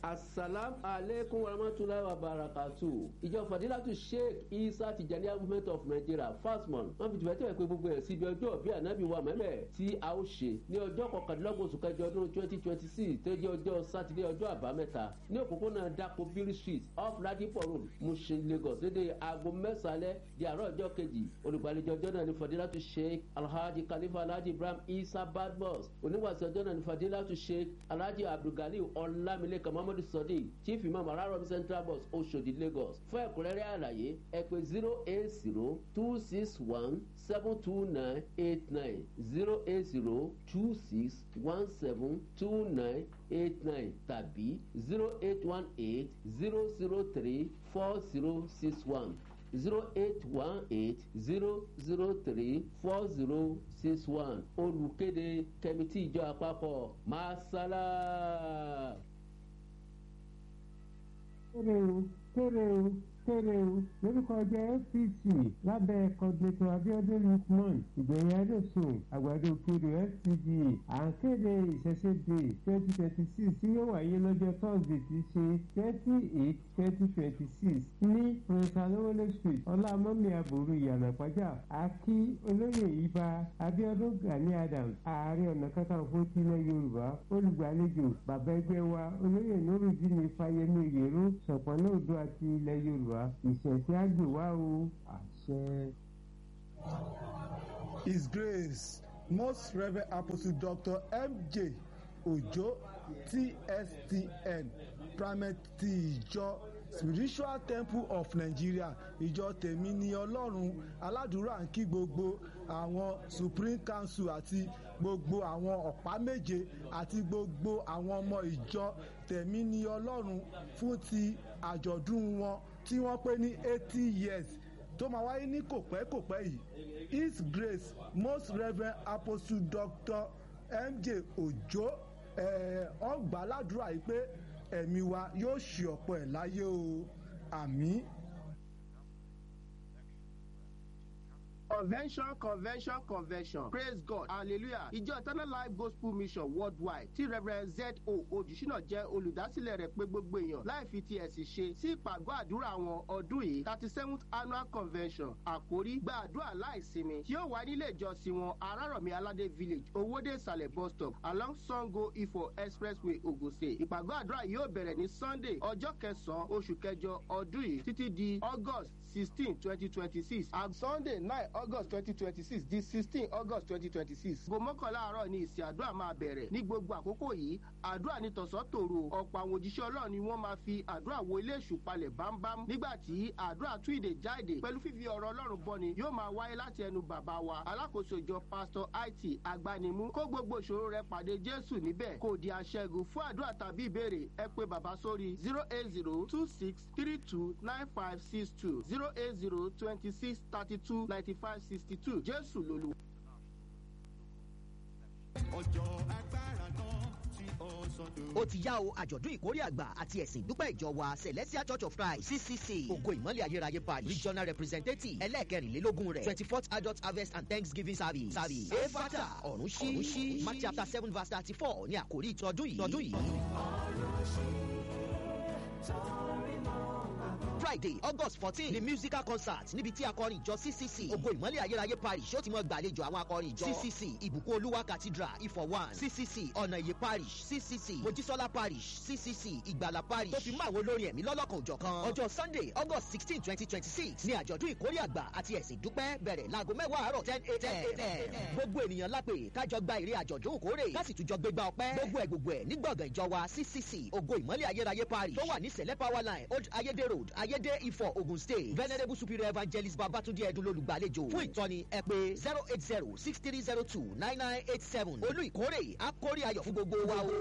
asalam aleykum warahmatulahi wabarakatu ìjọ fadilatu sheikh isa tijaniya movement of nigeria fasmon wọn fi tìfẹ́ tẹ̀wé pé gbogbo ẹ̀ síbi ọjọ́ bí anabi wa mẹ́mẹ́ tí a ó ṣe ní ọjọ́ kọkàndínlọ́gbọ̀n oṣù kẹjọ ọdún twenty twenty six tó jẹ́ ọjọ́ sátidé ọjọ́ àbámẹ́ta ní òpópónà dako biri street off ladipo road mushin lagos lédè aago mẹ́sàlẹ̀ di àárọ̀ ọjọ́ kejì olùgbàlejò ọjọ́ náà ní fadilatu sheikh alhaji khalifa alhaji ibrahim isa badmus oníwàsí ọjọ́ náà ní fadilatu sheikh alhaji abdulgali ọlámilékan muhammadu sadiq chief imam araromi central bus oṣodi lagos fún ẹ̀kúnrẹ́rẹ́ àlàyé ẹ pé zero eight zero two six one seven two nine eight nine zero eight zero two six one seven two nine eight nine tàbí zero eight one eight zero zero three four zero six one zero eight one eight zero zero three four zero six one olùkéde kẹmítì ìjọ àpapọ̀ masala. kéré o kéré o kéré o lórúkọ ọjọ́ fct lábẹ́ kọ́détò abiodun lukman ìgbẹ̀yìn adéṣùn àgbàdo kiri fcda à ń kéde ìṣẹ̀ṣẹ̀dé twenty twenty six tí yóò wáyé lọ́jọ́ thursday ti ṣe twenty eight twenty twenty six ní prince alowole street ọlámọ́mí àbúrò ìyànà pàjá àkí olóyè ibà abiodun gani adams ààrẹ ọ̀nà kakanfò tilẹ̀ yorùbá olùgbàlejò bàbá ẹgbẹ́ wa olóyè nurudini fayemi oyèrò sọ̀pọ̀nà odò àti ilẹ̀ yorùbá ìṣẹ̀ṣẹ̀ àgbèwá o àṣẹ. His Grace, Most Reverend Apostle Dr. M.J. Ojo, TSTN, Primate ti ìjọ Spiritual Temple of Nigeria, ìjọ tèmi ni Ọlọ́run aládùúrà ń kí gbogbo àwọn Supreme Council àti gbogbo àwọn ọ̀pá méje àti gbogbo àwọn ọmọ ìjọ tèmi ni Ọlọ́run fún ti àjọ̀dún wọn tí wọ́n pé ní eighty years tó máa wáyé ní kòpẹ́kòpẹ́ yìí his grace most reverend apostle doctor mj ojo ọgbà ládùúrà yìí pé ẹ̀mí wa yóò ṣe ọ̀pọ̀ ẹ̀ láyé o àmì. convention convention convention praise god hallelujah ìjọ eternal life gospel mission worldwide tí reverend z o ojúṣínà jẹ́ olùdásílẹ̀ rẹ̀ pé gbogbo èèyàn láì fi ti ẹ̀sìn ṣe sí ìpàgọ́ àdúrà wọn ọdún yìí thirty seventh annual convention àkórí gba àdúrà láìsinmi tí yóò wá nílé ìjọsìn wọn arárọ̀mí aládé village owóde ìsàlẹ̀ bus stop along sango ifo expressway ogun state ìpàgọ́ àdúrà yóò bẹ̀rẹ̀ ní sunday ọjọ́ kẹsàn-án oṣù kẹjọ ọdún yìí títí di august sixteen twenty twenty six sunday nine august twenty twenty six di sixteen august twenty twenty six. gbogbo mọ́kànlá àárọ̀ ni ìsìn àdúrà máa bẹ̀rẹ̀ ní gbogbo àkókò yìí àdúrà ní tọ̀sán tòru ọ̀pọ̀ àwọn òjíṣẹ́ ọlọ́run ni wọ́n máa fi àdúrà wo ilé èṣù palẹ̀ bámbám nígbà tí àdúrà tún ìdè jáde pẹ̀lú fífi ọ̀rọ̀ ọlọ́run bọ́ni yóò máa wáyé láti ẹnu bàbá wa alákòóso ìjọ pastor it agbanimú kó gbogbo ìṣòro rẹ pàdé jésù níbẹ̀ kò di aṣẹ́gun fún àdúrà tàbí ìbéèrè ẹ pé bàbá sórí zero eight zero two six three two nine five six two zero eight zero twenty six thirty two ninety five sixty two jésù lolú. ọjọ́ agbára kan tí ó sọdọ̀. ó ti yá o àjọ̀dún ìkórè àgbà àti ẹ̀sìn ìdúpẹ́ ìjọ wa celestial church of christ ccc ògo ìmọ̀lẹ̀ ayérayé parish regional representative ẹlẹ́ẹ̀kẹrìnlélógún rẹ̀ twenty fourth adult harvest and thanksgiving service service efata ọ̀run ṣí mark chapter seven verse thirty four ní àkórí ìtọ́dún yìí. tọdún yìí. friday august fourteen ni musical concert níbi tí akọrin ìjọ ccc ògo ìmọ̀lẹ̀ ayérayé parish ó ti mọ gbàlejò àwọn akọrin ìjọ ccc ìbùkún olúwa cathedral ifọ̀ one ccc ọ̀nà ìyè parish ccc mojísọ́lá parish ccc ìgbàlà parish tó fi mọ́ àwọn olórin ẹ̀mí lọ́lọ́kan òjọ̀ kan ọjọ́ sunday august sixteen twenty twenty six ni àjọ̀dún ìkórè àgbà àti ẹ̀sìn dúpẹ́ bẹ̀rẹ̀ láago mẹ́wàá àárọ̀ ten a.m. gbogbo ènìyàn lápè kájọ gba èrè àjọ̀dún ìkórè láti tùjọ gbégbá ọpẹ́ gbogbo ẹ̀ gbogbo ẹ̀ ní gbọ̀ngàn ìjọ wa ccc ògo ìmọ̀lẹ̀ ayérayé parish tó wà ní sẹ̀lẹ̀ power line old ayédè road ayédè ifọ̀ ogun state venerable superior evangelist babatunde ẹdun lolùgbàlejò fún ìtọ́ni ẹ pé zero eight zero six three zero two nine nine eight seven olú ìkórè àkórè ayọ̀ fún gbogbo wa o.